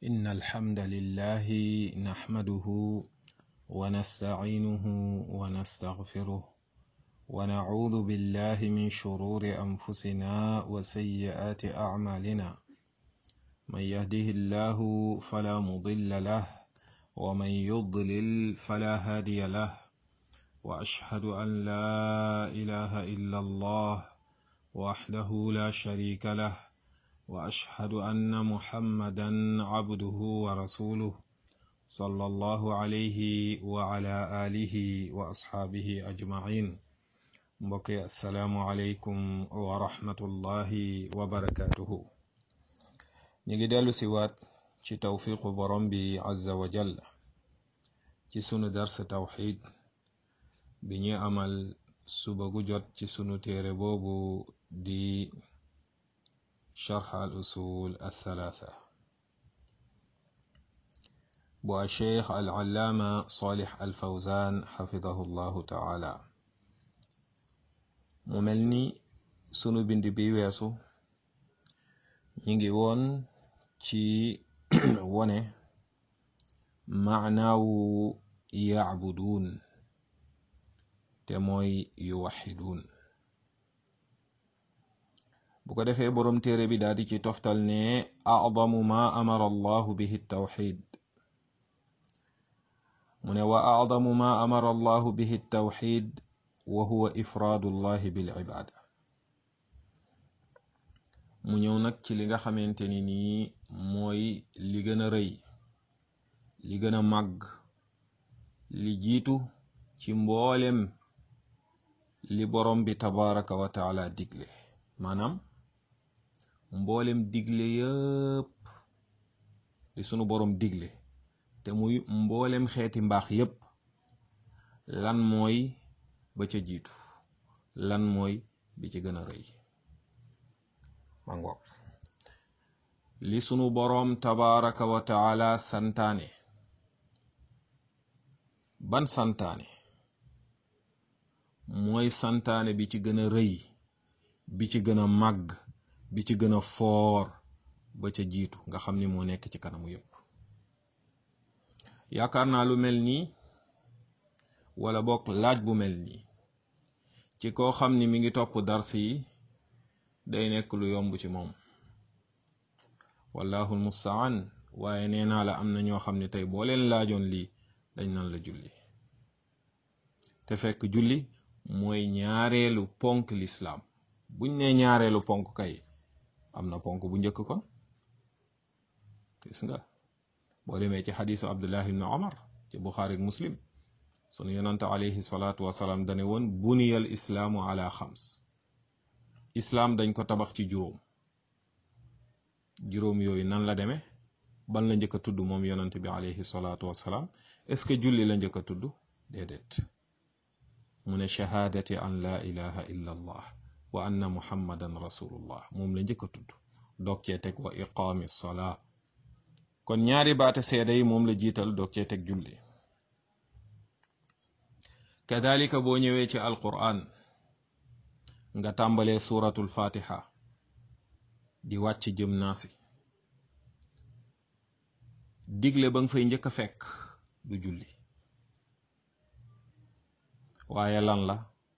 إن الحمد لله نحمده ونستعينه ونستغفره ونعوذ بالله من شرور أنفسنا وسيئات أعمالنا من يهده الله فلا مضل له ومن يضلل فلا هادي له وأشهد أن لا إله إلا الله وحده لا شريك له وأشهد أن محمدا عبده ورسوله صلى الله عليه وعلى آله وأصحابه أجمعين mbokki asalaamualeykum wa rahmatullahi wa barakatuhu ñu ngi dellu si waat ci tawfiqu borom bi azza wa jall ci sunu dars tawxid bi ñu amal suba gu jot ci sunu téere boobu di sharx al usul althalatha bu a cheikh al allaama salih al fawzan xafidahu llahu taala mu mel ni sunu bind bi weesu ñi ngi woon ci wone maanaawu yacbuduun te mooy yuwaxiduun bu ko defee boroom téere bi daal di ci toftal ne acdamu ma amara allahu bihi tawxid mu ne wa acdamu ma amara allahu bihi tawxid wa huwa ifraadu llahi bil ibaada mu ñëw nag ci li nga xamante ni nii mooy li gën a rëy li gën a màgg li jiitu ci mboolem li borom bi tabaraka wa taala digle maanaam mboolem digle yëpp li sunu borom digle te muy mboolem xeeti mbaax yëpp lan mooy ba ca jiitu lan mooy bi ci gën a rëy ma ngoog li sunu boroom tabaraka wa taala santaane ban santaane mooy santaane bi ci gën a rëy bi ci gën a màgg bi ci gën a foor ba ca jiitu nga xam ni moo nekk ci kanamu yépp yaakaar naa lu mel nii wala bokk laaj bu mel nii ci koo xam ni mi ngi topp dars yi day nekk lu yomb ci moom wallahul mustaan waaye nee naa la am na ñoo xam ne tey boo leen laajoon lii dañ nan la julli te fekk julli mooy ñaareelu ponk lislaam buñ ne ñaareelu ponk kay am na ponk bu njëkk kon gis nga boo demee ci xadiisu abdullah ibn omar ci buxaari muslim sunu yonante alayhi salaatu wasalaam dane woon buniyal islaamu ala xams islaam dañ ko tabax ci juróom juróom yooyu nan la demee ban la njëkk a tudd moom yonante bi alayhi salaatu wasalaam est-ce que julli la njëkk a tudd déedéet mu ne shahaadati an laa ilaha illa allah wa anna muhammadan rasulullah moom la njëkk a tudd doog cee teg wa iqaami salaa kon ñaari baate seede yi moom la jiital doog cee teg julli kadalika boo ñëwee ci alquran nga tàmbalee suratul fatiha di wàcc jëm naasi digle ba nga fay njëkk a fekk du julli waaye lan la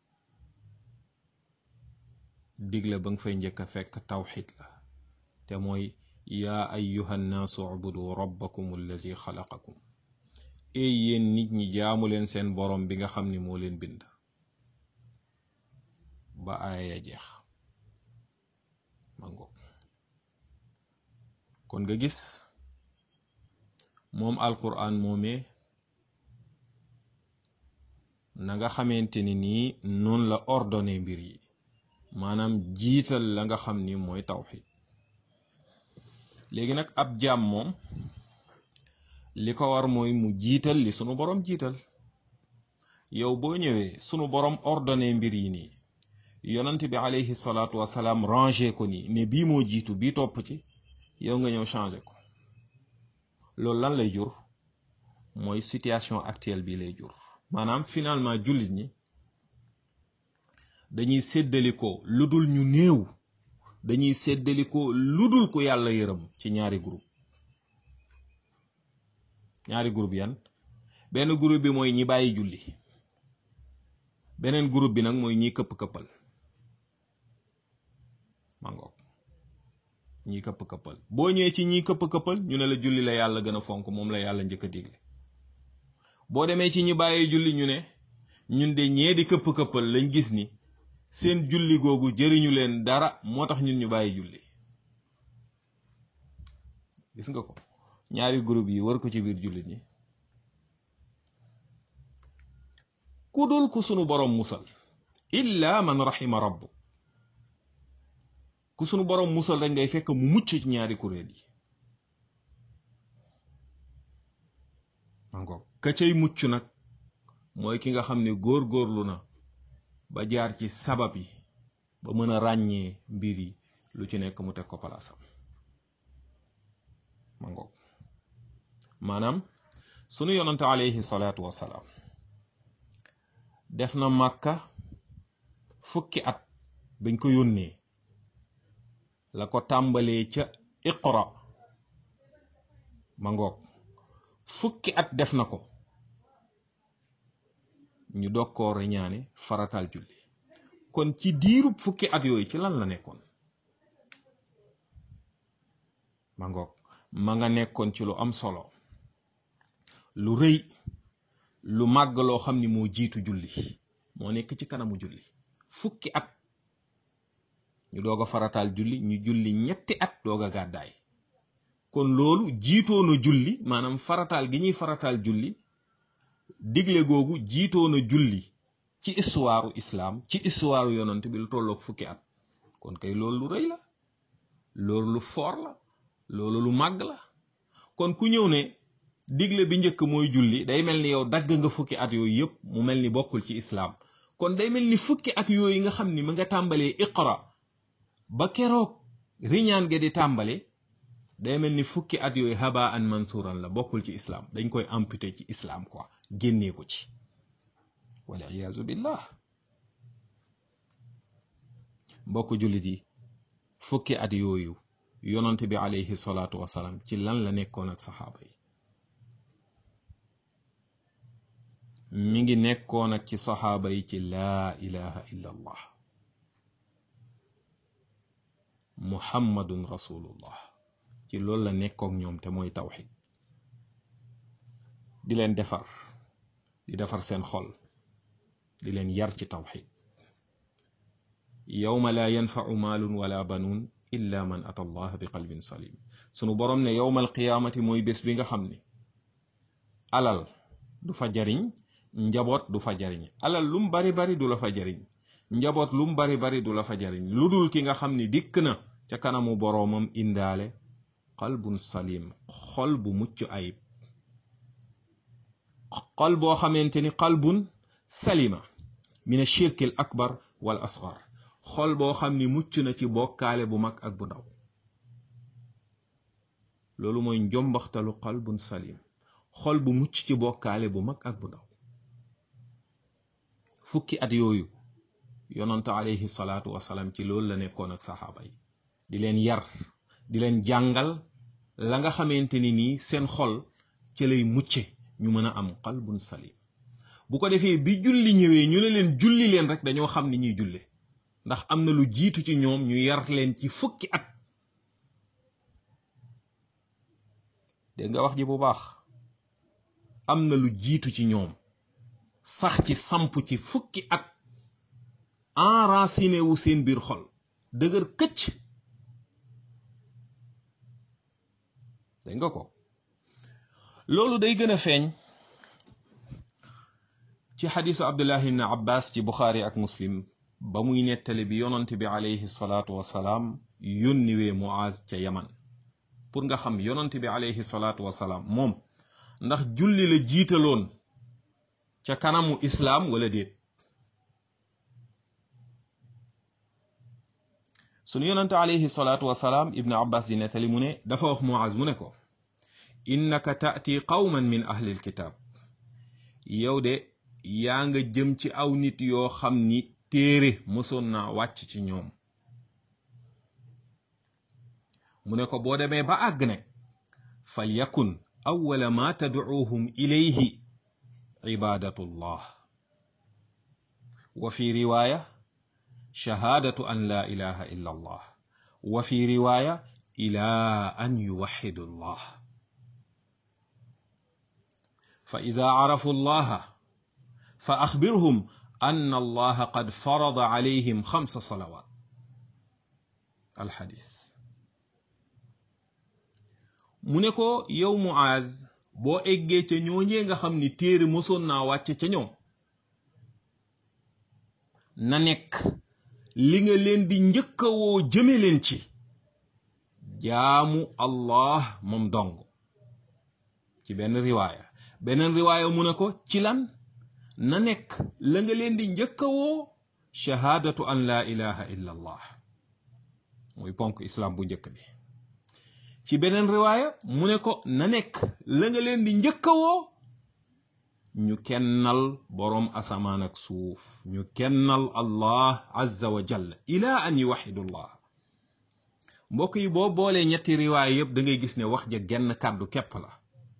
digle ba nga fay njëkk a fekk tawxid la te mooy yaa ayyuha nnaasu ubudu rabbakum allazi xalaqakum ey yéen nit ñi jaamu leen seen borom bi nga xam ni moo leen bind ba aaya ya jeex mango kon nga gis moom alquran moomee na nga xamante ni nii noonu la ordonné mbir yi maanaam jiital la nga xam ni mooy tawxid léegi nag ab jaam moom li ko war mooy mu jiital li sunu borom jiital yow boo ñëwee sunu borom ordonné mbir yi nii yonent bi alayhi salaatu wasalaam rangé ko nii ne bii moo jiitu bii topp ci yow nga ñëw changé ko loolu lan lay jur mooy situation actuelle bi lay jur maanaam finalement jullit ñi dañuy séddalikoo lu dul ñu néew dañuy séddalikoo lu dul ku yàlla yërëm ci ñaari groupe ñaari groupe yan benn groupe bi mooy ñi bàyyi julli beneen groupe bi nag mooy ñi këpp-këppal mangoog ñi këpp-këppal boo ñëwee ci ñi këpp-këppal ñu ne la julli la yàlla gën a fonk moom la yàlla njëkk a digle boo demee ci ñi bàyyi julli ñu ne ñun de ñee di këpp-këppal lañ gis ni seen julli googu jëriñu leen dara moo tax ñun ñu bàyyi julli gis nga ko ñaari groupe yi war ko ci biir jullit ñi ku dul ku sunu boroom musal illa man rahima rabbu ku sunu boroom musal rek ngay fekk mu mucc ci ñaari kuréel yi mangoog ka cay mucc nag mooy ki nga xam ne góor-góorlu na ba jaar ci sabab yi ba mën a ràññee mbir yi lu ci nekk mu teg ko palaasam mangoog maanaam sunu yonante alayhi salaatu wassalaam def na màkka fukki at bañ ko yónnee la ko tàmbalee ca iqra mangoog fukki at def na ko ñu dog koo reñaane farataal julli kon ci diirub fukki at yooyu ci lan la nekkoon ma ngoog ma nga nekkoon ci lu am solo lu rëy lu màgg loo xam ni moo jiitu julli moo nekk ci kanamu julli fukki at ñu doog a farataal julli ñu julli ñetti at doog a gàddaay kon loolu jiitoona julli maanaam farataal gi ñuy farataal julli digle googu jiitoona julli ci histoire islam ci histoire yonant bi lu tolloog fukki at kon kay loolu lu rëy la loolu lu foor la loolu lu màgg la kon ku ñëw ne digle bi njëkk mooy julli day mel ni yow dagg nga fukki at yooyu yëpp mu mel ni bokkul ci islam kon day mel ni fukki at yooyu nga xam ni mu nga tàmbalee iqra ba keroog riñaan ga di tàmbale day mel ni fukki at yooyu haba an mansuran la bokkul ci islam dañ koy amputé ci islam quoi génnee ko ci wal iyaazu billah mbokk jullit yi fukki at yooyu yonante bi alayhi salaatu wasalaam ci lan la nekkoon ak saxaaba yi mi ngi nekkoon ak ci saxaaba yi ci laa ilaha illa allah muhammadun rasulullah ci loolu la nekkook ñoom te mooy tawxid di leen defar di defar seen xol di leen yar ci tawxid yowma laa yanfacu maalun wala banuun illa man ata allah bi qalbin salim sunu boroom ne yowma alqiyaamati mooy bés bi nga xam ne alal du fa jariñ njaboot du fa jariñ alal lum bari bari du la fa jariñ njaboot lum bari bari du la fa jariñ lu dul ki nga xam ni dikk na ca kanamu boroomam indaale qalbun salim xol bu mucc ayib xol boo xamante ni qalbun salima min ashirki al akbar wal asgar xol boo xam ni mucc na ci bokkaale bu mag ak bu ndaw loolu mooy njombaxtalu qalbun salim xol bu mucc ci bokkaale bu mag ak bu ndaw fukki at yooyu yonante alayhi salaatu wasalaam ci loolu la nekkoon ak saxaaba yi di leen yar di leen jàngal la nga xamante ni nii seen xol ci lay mucce ñu mën a am qalbun salim bu ko defee bi julli ñëwee ñu ne leen julli leen rek dañoo xam ni ñuy julle ndax am na lu jiitu ci ñoom ñu yar leen ci fukki at dégg nga wax ji bu baax am na lu jiitu ci ñoom sax ci samp ci fukki at enraciné wu seen biir xol dëgër këcc dégg nga ko loolu day gën a feeñ ci xadisu abdullah ibn abbas ci buxaari ak muslim ba muy nettali bi yonante bi alayhi salaatu wasalaam yónniwee muaz ca yaman pour nga xam yonante bi alayhi salaatu wasalaam moom ndax julli la jiitaloon ca kanamu islaam wala déet sunu yonante alayhi salaatu wasalaam ibnu abbas di nettali mu ne dafa wax muaz mu ne ko innaka taati qawman min ahlil kitaab yow de yaa nga jëm ci aw nit yoo xam ni téere mësoon naa wàcc ci ñoom mu ne ko boo demee ba àgg nag fal yakun awwala ma tadcuuhum ilayhi cibaadatu llah wa fi riwaaya shahaadatu an laa ilaha illa allah wa fi riwaaya ila an yuwaxidu llah fa ida carafu llaha fa axbirhum anna allaha qad farada calayhim xamsa salawat alxadis mu ne ko yow Muaz boo eggee ca ñooñee nga xam ni téere mosoon naa wàcce ca ñoom na nekk li nga leen di njëkka woo jëme leen ci jaamu allah moom dong ci benn riwaaya beneen riwaaya mu ne ko ci lan na nekk la nga leen di njëkka woo shahaadatu an laa ilaha illa allah muy ponk islam bu njëkk bi ci beneen riwaaya mu ne ko na nekk la nga leen di njëkka woo ñu kennal boroom asamaan ak suuf ñu kennal allah azza wa jalla ila an yuwaxidu llah mbokk yi boo boolee ñetti riwaaya yépp da ngay gis ne wax ja genn kàddu képp la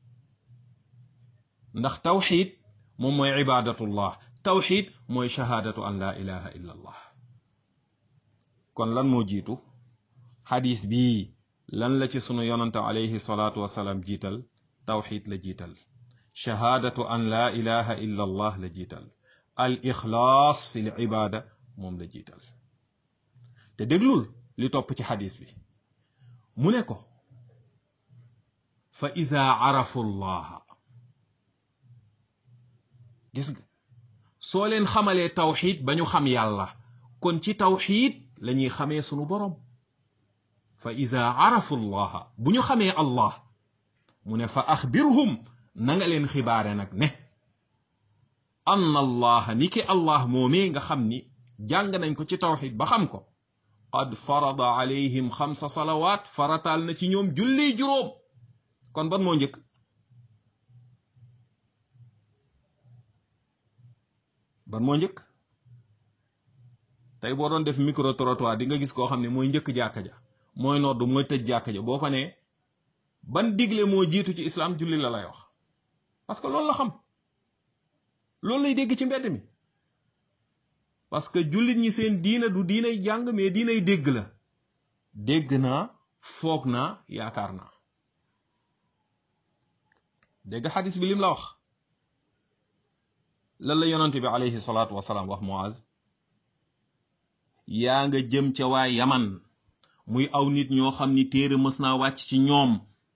ndax tawxid moom mooy ibadatullah tawxid mooy shahaadatu an la ilaha illa allah kon lan moo jiitu xadis bii lan la ci sunu yonante alayhi salaatu wasalaam jiital tawxid la jiital shahaadatu an laa ilaha illa allah la jiital al ixlaas fi l ibaada moom la jiital te déglul li topp ci xadis bi mu ne ko fa ida arafu llaha gis nga soo leen xamalee tawxid ba ñu xam yàlla kon ci tawxid la ñuy xamee sunu boroom fa ida arafu llaha bu ñu xamee allah mu ne fa axbirhum na nga leen xibaare nag ne anna allaha ni ki allah moomee nga xam ni jàng nañ ko ci tawxid ba xam ko qad farada alayhim xamsa salawaat farataal na ci ñoom julli juróom kon ban moo njëkk ban moo njëkk tey boo doon def micro trottoir di nga gis koo xam ne mooy njëkk jàkka ja mooy nodd mooy tëj jàkka ja boo ko nee ban digle moo jiitu ci islam julli la lay wax parce que loolu la xam loolu lay dégg ci mbedd mi parce que jullit ñi seen diina du diinay jàng mais diinay dégg la dégg naa foog naa yaakaar naa dégg xadis bi lim la wax lan la yonante bi alayhi salaatu wasalaam wax Muaz yaa nga jëm ca waa yaman muy aw nit ñoo xam ni téere mës naa wàcc ci ñoom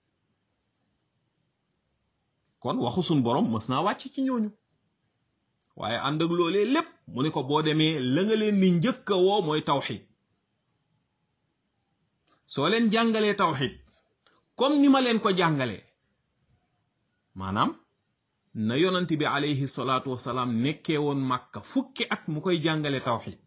kon waxu sun borom mës naa wàcc ci ñooñu waaye ànd ak loolee lépp mu ne ko boo demee la nga leen ni njëkk a woo mooy tawxid soo leen jàngalee tawxid comme ni ma leen ko jàngalee maanaam na yonent bi alayhi salaatu wasalaam nekkee woon màkka fukki at mu koy jàngale tawxid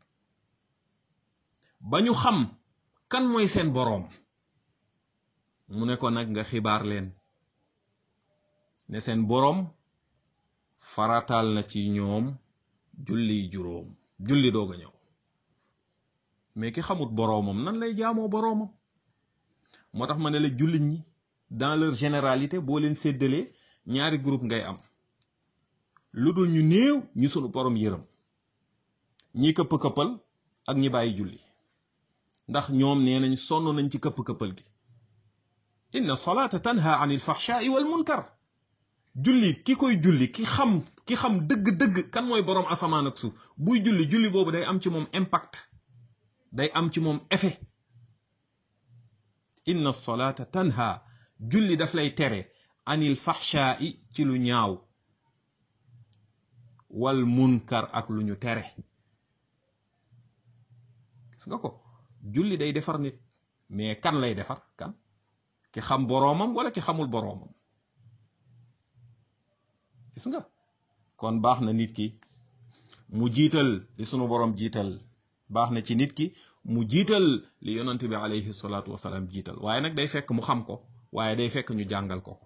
ba ñu xam kan mooy seen boroom mu ne ko nag nga xibaar leen ne seen boroom farataal na ci ñoom julli juróom julli doog a ñëw mais ki xamut boroomam nan lay jaamoo boroomam moo tax ma ne la jullit ñi dans leur généralité boo leen séddalee ñaari groupe ngay am lu dul ñu néew ñu sunu boroom yërëm ñi këpp-këppal ak ñi bàyyi julli ndax ñoom nee nañ sonn nañ ci këpp-këppal gi inna salaata tanha an il fahshaai wal munkar julli ki koy julli ki xam ki xam dëgg-dëgg kan mooy boroom asamaan ak suuf buy julli julli boobu day am ci moom impact day am ci moom effet inna salaata tanha julli daf lay tere anil fahshaai ci lu ñaaw wal munkar ak lu ñu tere gis nga ko julli day defar nit mais kan lay defar kan ki xam boroomam wala ki xamul boroomam gis nga kon baax na nit ki mu jiital li sunu boroom jiital baax na ci nit ki mu jiital li yonante bi alayhi salaatu wasalaam jiital waaye nag day fekk mu xam ko waaye day fekk ñu jàngal ko ko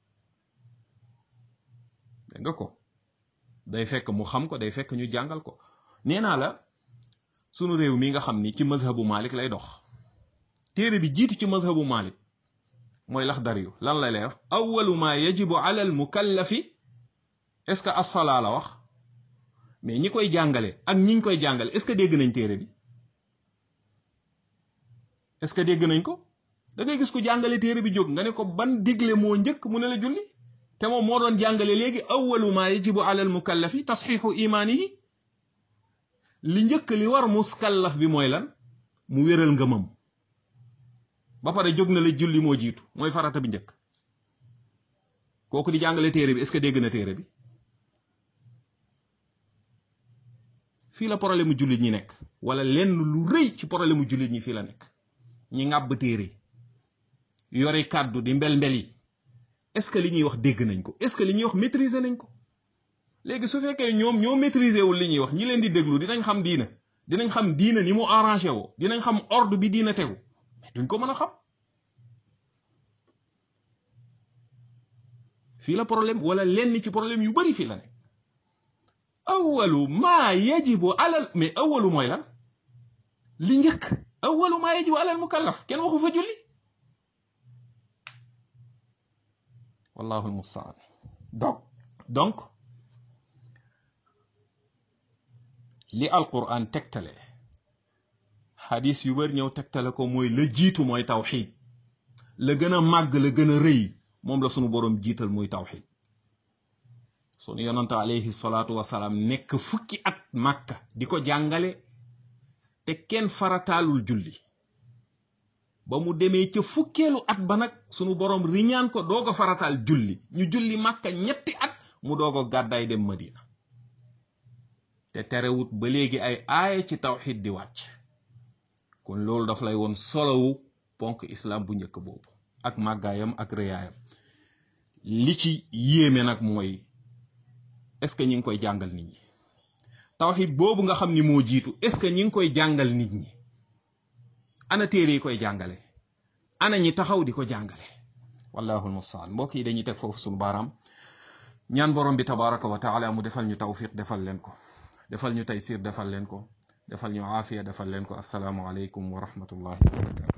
dégg nga ko day fekk mu xam ko day fekk ñu jàngal ko nee naa la sunu réew mi nga xam ni ci mazhabu Malik lay dox téere bi jiitu ci mazhabu Malik mooy laxdar yu lan la lay wax awalu ma yajibu ala al mukallafi est ce que assalaa la wax mais ñi koy jàngale ak ñiñ koy jàngale est ce que dégg nañ téere bi est ce que dégg nañ ko da ngay gis ko jàngale téere bi jóg nga ne ko ban digle moo njëkk mu ne la julli te moom moo doon jàngale léegi awalu ma yajibu ala al mukallafi tasxiixu imaanihi li njëkk li war muskallaf bi mooy lan mu wéral ngëmam ba pare jóg na la julli moo jiitu mooy farata bi njëkk kooku di jàngale téere bi est-ce que dégg na téere bi fii la problème mu jullit ñi nekk wala lenn lu rëy ci problème mu jullit ñi fii la nekk ñi ŋàbb téere yore kàddu di mbel-mbel yi est-ce que li ñuy wax dégg nañ ko est-ce que li ñuy wax maîtriser nañ ko léegi su fekkee ñoom ñoo maîtriser wul li ñuy wax ñi leen di déglu dinañ xam diina dinañ xam diina ni mu arrangé woo dinañ xam ordre bi diina tegu mais duñ ko mën a xam fii la problème wala lenn ci problème yu bari fii la nekk awalu maa yajibu alal mais awalu mooy lan li njëkk awalu maa yajibu alal mukallaf kenn waxu fa julli wallahu almustaan donc donc li alquran tegtale xadis yu bari ñëw tegtale ko mooy la jiitu mooy tawxid la gën a màgg la gën a rëy moom la sunu boroom jiital muy tawxid sunu yonante alayhi salaatu wasalaam nekk fukki at màkka di ko jàngale te kenn farataalul julli ba mu demee ca fukkeelu at ba nag sunu boroom riñaan ko doog a farataal julli ñu julli màkka ñetti at mu doog a gàddaay dem madina te terewut ba léegi ay aaya ci tawxid di wàcc kon loolu daf lay woon solowu ponk islam bu njëkk boobu ak màggaayam ak rëyaayam li ci yéeme nag mooy est-ce que ñi ngi koy jàngal nit ñi tawxid boobu nga xam ni moo jiitu est-ce que ñi ngi koy jàngal nit ñi ana téere yi koy jàngale ana ñi taxaw di ko jàngale wallahu almustaan mbokk yi dañuy teg foofu sunu baaraam ñaan borom bi tabaraka wa taala mu defal ñu tawfiq defal leen ko defal ñu taysir defal leen ko defal ñu aafiya defal leen ko assalaamu aleykum wa rahmatullahi wa barakatu